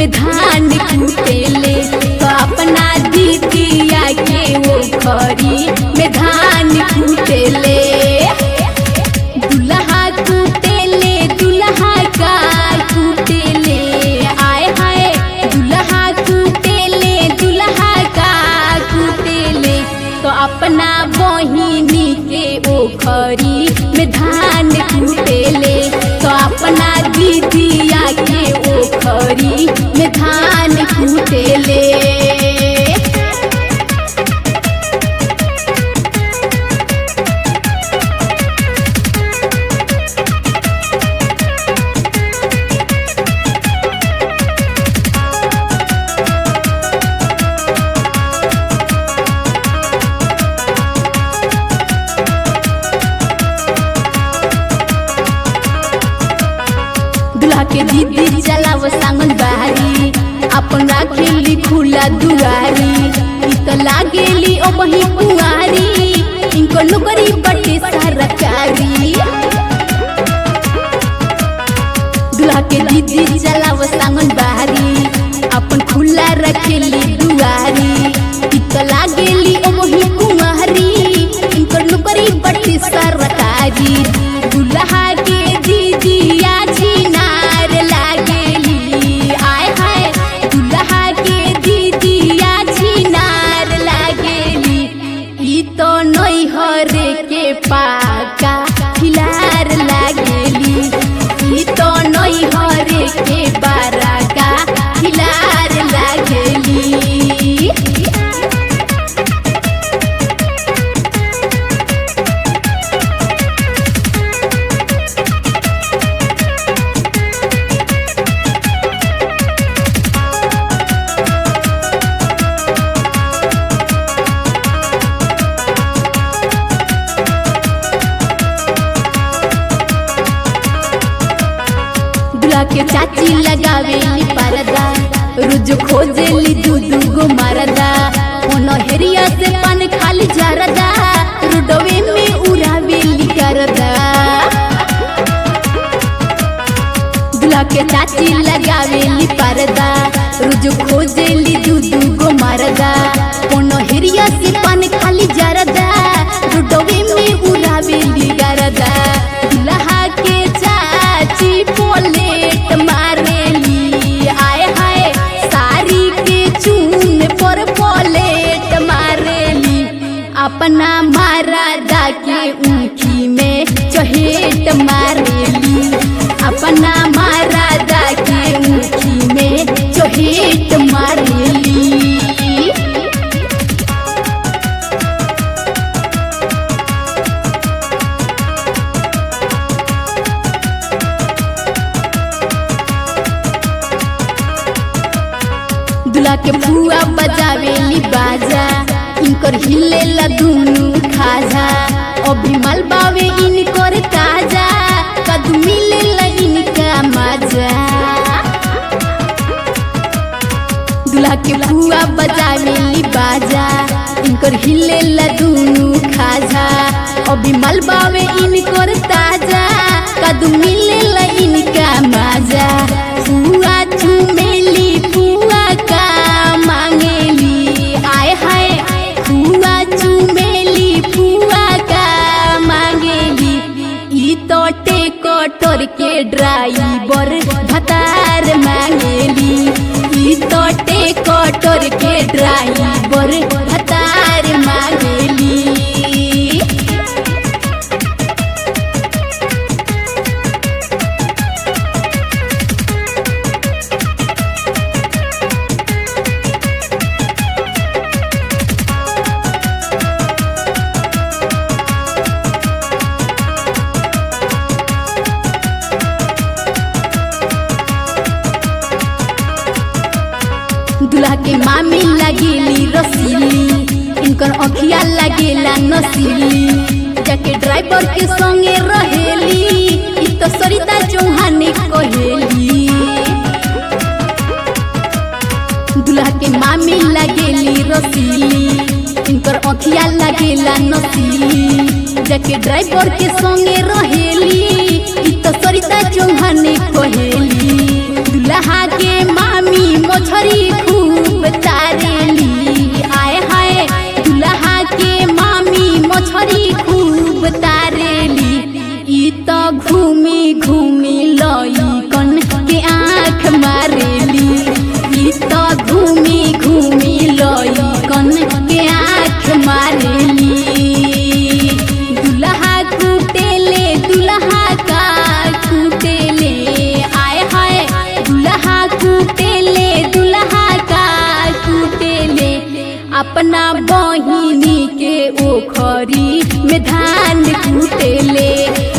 में धान कूटेले तो अपना दीदिया के वो खरी में धान कूटेले दुल्हा कूटेले दुल्हा का कूटेले आए हाय दुल्हा कूटेले दुल्हा का कूटेले तो अपना बहिनी के ओखरी में धान कूटेले तो अपना दीदिया के ओखरी में धान कूटेले दुल्हा के दीदी चलाव सांगन बारी अपन राखेली खुला दुआरी ई त लागेली ओ बही कुआरी इनको नौकरी बटे सरकारी दुल्हा के दीदी चलाव सांगन बारी अपन खुला रखेली दुआरी ई त लागेली ओ बही कुआरी इनको नौकरी बटे सरकारी दुल्हा के दीदिया छिनार लागेली आय हाय दुल्हा के दीदिया छिनार लागेली ई तो नैहर के पाका खिलार लागेली ई तो नैहर के बाराका खिलार लागेली दूल्हा के चाची लगावेली परदा रोज खोजेली दू दू गो मरदा ओनो हेरिया से पान खाली जरदा रुडवे में उड़ावेली करदा दूल्हा के चाची लगावेली परदा रोज खोजेली दू दू गो मरदा ओनो हेरिया से पान खाली जरदा रुडवे में उड़ावेली करदा दूल्हा के चाची पोलेट मारेली आए हाय साड़ी के चून पर पोलेट मारेली अपना मारादा के ऊँखी में चहेट मारेली अपना मारादा के ऊँखी में चहेट मारेली दूल्हा के फुआ बजावेली बाजा इनकर हिलेला दुनु खाजा अभी मलबावे इनकर ताजा कदू मिलेला इनका मजा दूल्हा के फुआ बजावेली बाजा इनकर हिलेला दुनु खाजा अभी मलबावे इनकर ताजा कदू मिलेला इनका मजा फुआ चुमेली फुआ का मांगेली आय हाय फुआ चुमेली फुआ का मांगेली ई तो टेकटर के ड्राइवर भतार मांगेली ई तो टेकटर के ड्राइवर भतार मांगेली दूल्हा के मामी लगेली रसीली इनकर अखिया लगेला नसीली जाके ड्राइवर के संगे रहेली ई तो सरिता चौहान कहेली दूल्हा के मामी लगेली रसीली इनकर अखिया लगेला नसीली जाके ड्राइवर के संगे रहेली ई तो सरिता चौहान कहेली दूल्हा के मामी मछरी खूब तारेली आए हाय दुल्हा के मामी मछरी खूब तारेली ई तो घूमी घूमी लई कन के आँख मारेली ई तो घूमी घूमी लई कन के आँख मारेली दुल्हा कुटेले दुल्हा का कुटेले आए हाय दुल्हा कुटेले दुल्हा का कुटेले अपना बहिनी के ओखरी में धान कुटेले